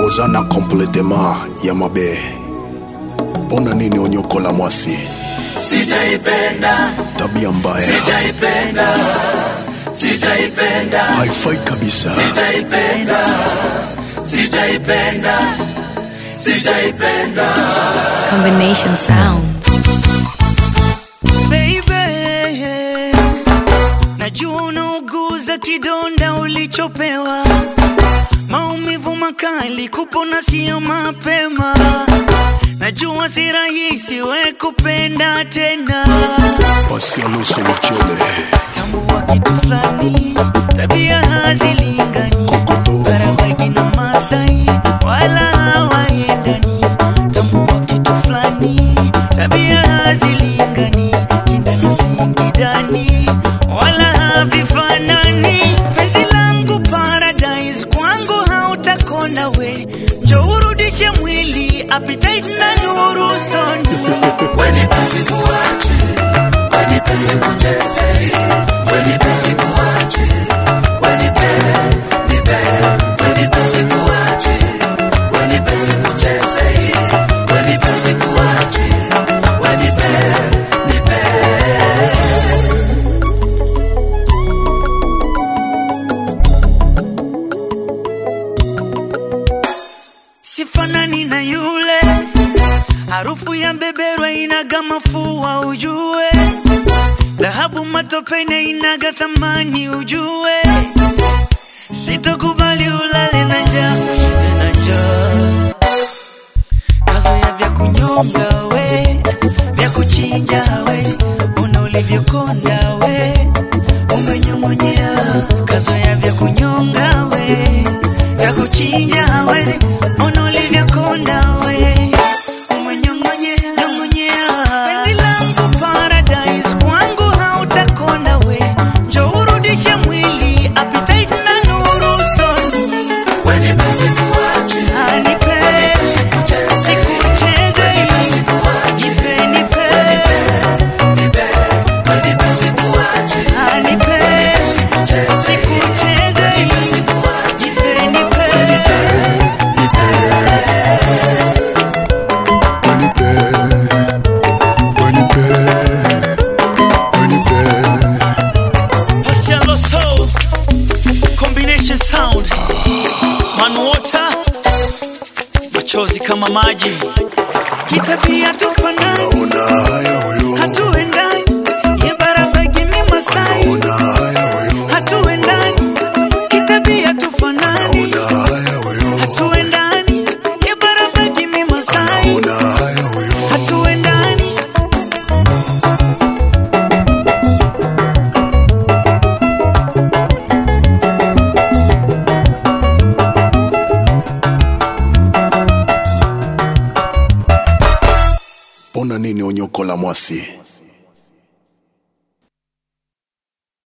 kozana kompletema ya mabe mpona nini onyokola mwasi Sijaipenda, tabia mbaya sijaipenda, sijaipenda, haifai kabisa sijaipenda, sijaipenda, sijaipenda. Combination sound. Baby, najua unauguza kidonda ulichopewa, maumivu makali, kupona sio mapema. Najua si rahisi we kupenda tena, pasi alusu mchele tambua kitu fulani, tabia hazilingani, kokoto Karabagi na Masai wala hawaendani. Tambua kitu fulani, tabia hazilingani, Kinda na Singidani wala havifanani. Penzi langu paradise, kwangu hautakona we, njoo urudishe mwili appetite na nuru soni Wenipe sikuache, wenipe sikucheze, wenipe sikuache, wenipe, nipe, wenipe sikuache, wenipe sikucheze, wenipe sikuache, wenipe, nipe. sifanani na yule harufu ya beberwa inaga mafua ujue dhahabu matopene inaga thamani ujue sitokubali ulale na njaa ushinde na njaa kazoya vya kunyonga we vya kuchinja we una ulivyokonda we umenyong'onyea kazoya vya kunyonga we vya kuchinja hawezi ona ulivyokonda we umenyong'onyea nyong'onyea penzi langu paradise kwangu hautakonda we njo urudishe mwili appetite na nuru soni Wenipe sikuache, anipe sikucheze, sikucheze sikuache, nipe nipe nipe, wenipe sikuache, anipe sikucheze, sikucheze sikuache, nipe nipe wenipe wenipe wenipe Marcelo Soul Combination Sound Man Water Machozi kama maji Kitabia tufanani una haya huyo Hatuendani Ye barabagi mi Masai una haya huyo Hatuendani Kitabia tufanani una haya huyo Hatuendani Ye barabagi mi Masai una haya huyo Hatuendani mpona nini onyokola mwasi